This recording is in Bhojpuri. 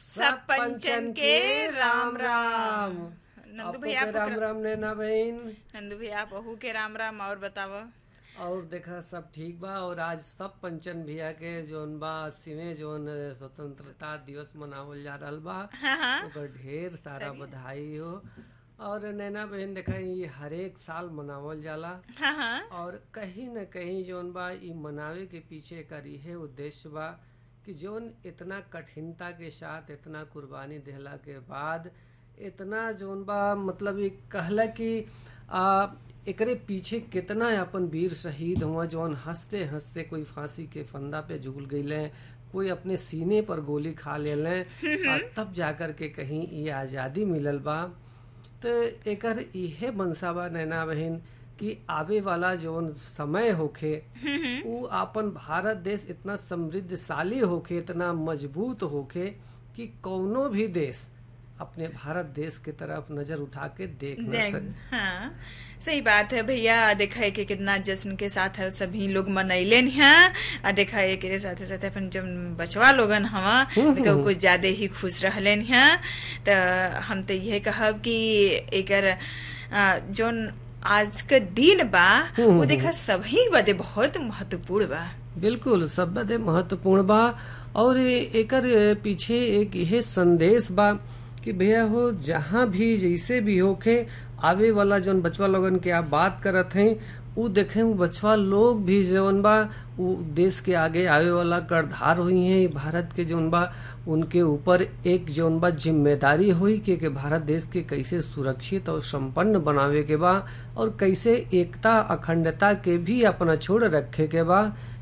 सब पंचन के राम राम नंदू आपको भैया के राम आपको राम नैना बहन नंदू भैया बहू के राम राम और बताव और देखा सब ठीक बा और आज सब पंचन भैया के जोन बा अस्सीवें जोन स्वतंत्रता दिवस मनावल जा रहल बा हाँ हाँ ओकर ढेर सारा बधाई हो और नैना बहन देखा ये हरेक साल मनावल जाला हाँ हाँ और कहीं न कहीं जोन बा ई मनावे के पीछे कर इहे उद्देश्य बा कि जोन इतना कठिनता के साथ इतना कुर्बानी देहला के बाद इतना जोन बा मतलब ये कहला कि आ, एकरे पीछे कितना अपन वीर शहीद हुआ जौन हंसते हंसते कोई फांसी के फंदा पे झूल गईले कोई अपने सीने पर गोली खा लेले और तब जाकर के कहीं ये आज़ादी मिलल बा तो एकर इहे मनसा बा नैना बहन कि आवे वाला जौन समय होखे उ आपन भारत देश इतना समृद्धशाली होखे इतना मजबूत होखे कि कौनो भी देश अपने भारत देश के तरफ नजर उठा के देख न देख, सके हाँ सही बात है भैया देखा है कि कितना जश्न के साथ है सभी लोग मनैले हैं और देखा है कि साथे साथे अपन जब बचवा लोगन हवा देखा वो कुछ ज्यादा ही खुश रहले हैं तो हम तो यह कहब कि एकर आ, जोन आज के दिन बा वो देखा सभी बदे बहुत महत्वपूर्ण बा बिल्कुल सब बदे महत्वपूर्ण बा और एकर पीछे एक यह संदेश बा कि भैया हो जहाँ भी जैसे भी होखे आवे वाला जौन बचवा लोगन के आप बात करत हैं उ देखें वो बचवा लोग भी जौन बा उ देश के आगे आवे वाला करधार हुई हैं भारत के जौन बा उनके ऊपर एक जौन बा जिम्मेदारी हुई कि, कि भारत देश के कैसे सुरक्षित और संपन्न बनावे के बा और कैसे एकता अखंडता के भी अपना छोड़ रखे के बा